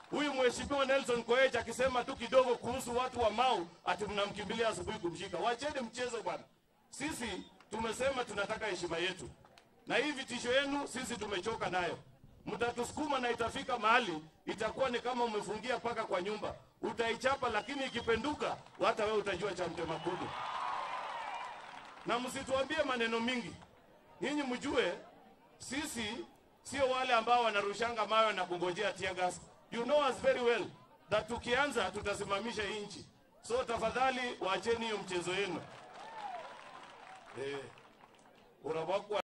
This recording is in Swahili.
huyu mheshimiwa Nelson Koech akisema tu kidogo kuhusu watu wa Mau ati mnamkimbilia asubuhi kumshika. Wacheni mchezo bwana. Sisi tumesema tunataka heshima yetu, na hii vitisho yenu sisi tumechoka nayo. Mtatusukuma na itafika mahali itakuwa ni kama umefungia paka kwa nyumba, utaichapa, lakini ikipenduka, hata wewe utajua cha mtema kudu. Na msituambie maneno mingi, nyinyi mjue sisi sio wale ambao wanarushanga mawe na kungojea tear gas. You know us very well that tukianza tutasimamisha hii nchi, so tafadhali waacheni hiyo mchezo yenu eh, unabakwa